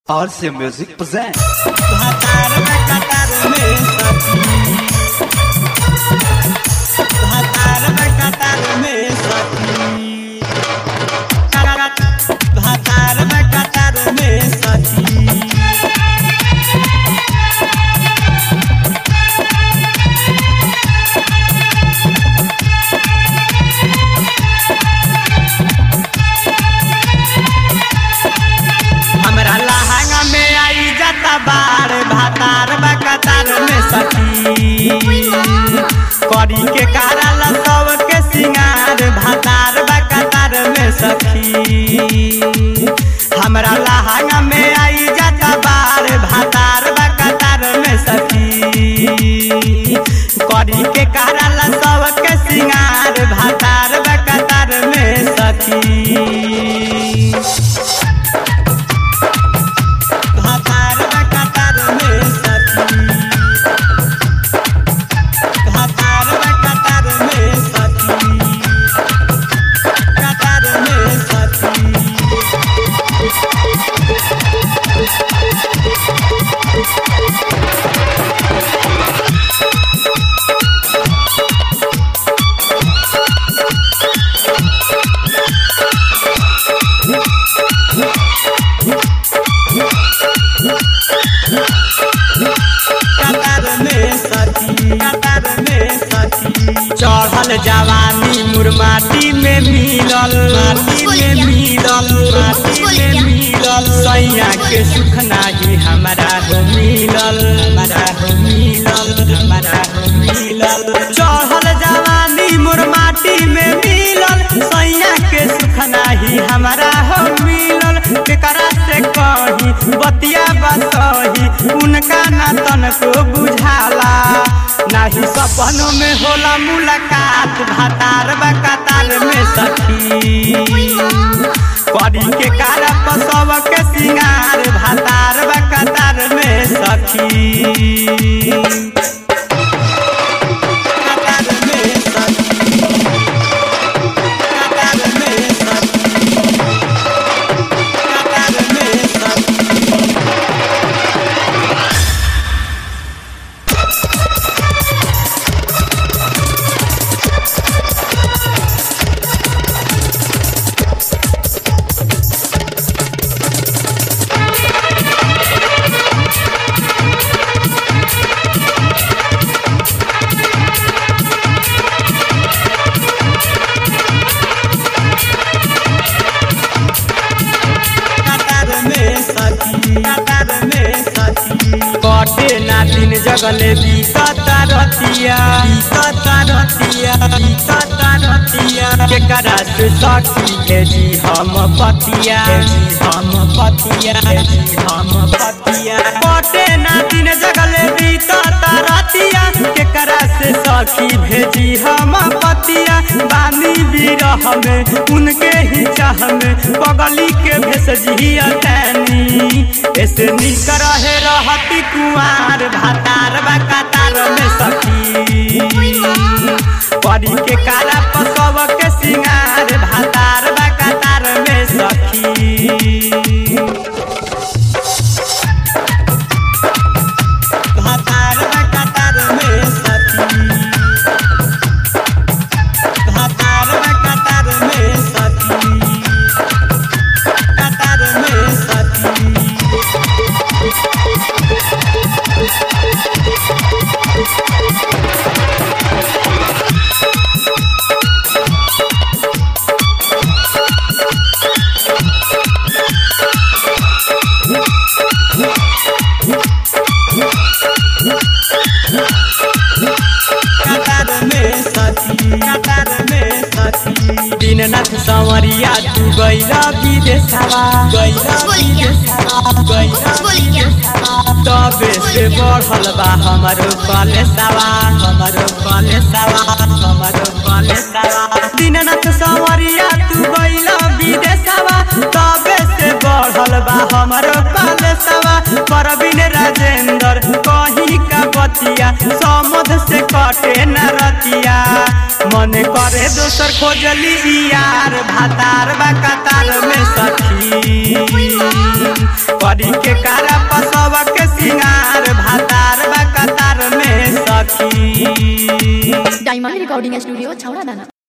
RC Music presents. भातार में कतार में सखी भातार में कतार में सखी भातार में कतार में सखी हमरा लहंगा में आई जाता बार भातार बा कतार में सखी करी के कारल सबके सिंगार भातार बा कतार में सखी हमरा लहंगा में आई जाता बार भातार बा कतार में सखी करी के कारल सबके सिंगार भातार बा कतार में सखी भातार में कतार में सखी भातार में कतार में सखी कतार में सखी कतार में सखी कतार में सखी चढ़ल जवानी मुरमाटी में मिलल माटी में मिलल माटी में मिलल सैया के सुख नाही हमारा हो मिलल हमारा हो मिलल हमारा हो मिलल चढ़ल जवानी मुरमाटी में मिलल सैया के सुख नाही हमारा हो मिलल केकरा से कही बतिया बसही उनका ना तनको बुझाला नाही सपनों में होला मुलाकात भातार बा कतार में सखी करी के कार पसव के सिंगार भातार बा कतार में सखी कतार में सखी कतार में सखी कतार में सखी कतार में सखी कतार में सखी कटे ना दिन जगले बीतता रतिया बीतता रतिया बीतता रतिया केकरा से सखी भेजी हम पतिया भेजी हम पतिया भेजी हम पतिया कटे ना दिन जगले बीतता रतिया केकरा से सखी भेजी हम पतिया बानी बिरह में उनके ही चाह में पगली के भेसजिया तैनी ऐसे निक रहे रहती कुआर भातार बा कतार में सखी परी के काला पसव के सिंगार भातार बा कतार में सखी भातार बा कतार में सखी भातार बा कतार में सखी कतार में सखी कतार में सखी कतार में सखी दीननाथ संवरिया तू गैला विदेशवा गैला विदेशवा गैला विदेशवा तबे से बढ़ल बा हमरो कलेसवा हमरो कलेसवा हमरो कलेसवा दीननाथ संवरिया तू गैला विदेशवा तबे से बढ़ल बा हमरो कलेसवा परवीन राजेंद्र कहीं का बतिया समध से कटे न रतिया मन करे दोसर खोजली यार भातार बा कतार में सखी करी के कारा पसव के सिंगार भातार बा कतार में सखी डायमंड रिकॉर्डिंग स्टूडियो छौड़ा दाना